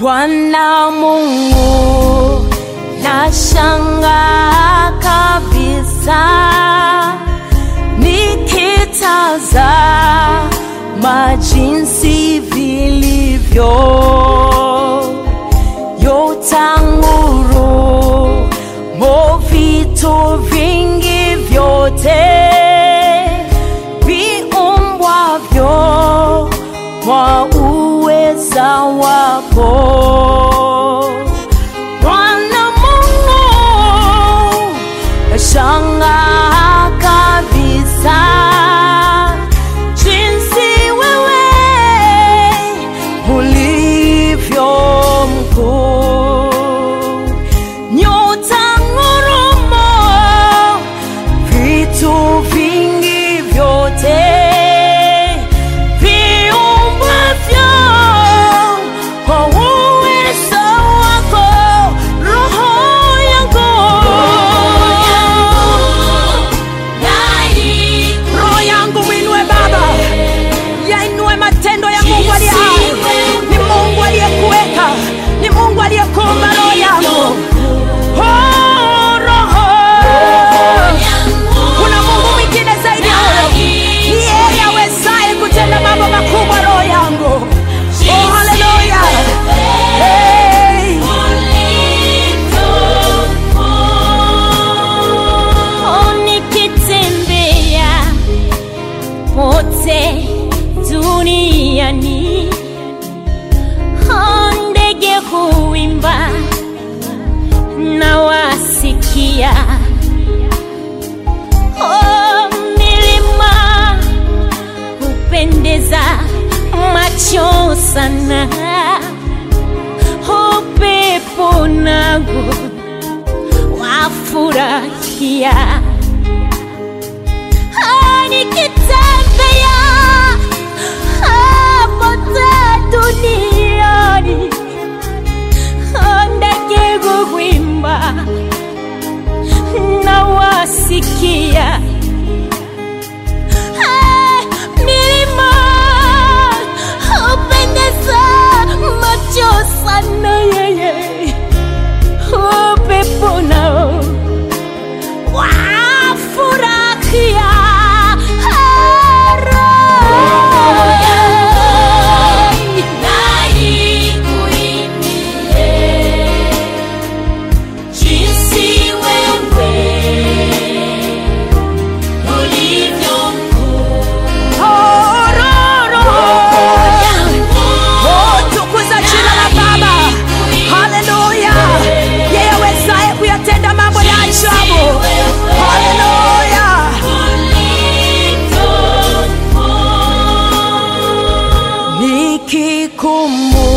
Bwana Mungu, nashangaa kabisa nikitazama jinsi vilivyo yotanguru mo vitu vingi vyote viumbwavyo kwa uweza wako Bwana Mungu, nashangaa kabisa jinsi wewe ulivyo mkuu. Nyota ngurumo, vitu vingi vyote viumbwavyo kwa uwezo wako, roho yangu roho yangu mwinue Baba, yainue matendo ya Mungu aliye hai. Ni Mungu aliyekuweka, ni Mungu aliyekuumba roho yangu. Oh, roho. Kuna Mungu mwingine zaidi ya huyo. Ni yeye awezaye kutenda mambo makubwa, roho yangu. Oh, haleluya. Hey. Oh, nikitembea pote duniani, oh, ndege huimba na wasikia, oh, milima hupendeza macho sana, upepo nago wafurahia Ah, nikitembea ah, pote duniani Ah, ndege huimba na wasikia Ah, milima hupendeza macho sana yeye upepo nao wafurahia Oh, roho. Oh, tukuza jina la Baba. Haleluya. Yeye awezaye kuyatenda mambo ya ajabu. Haleluya. Nikikumbuka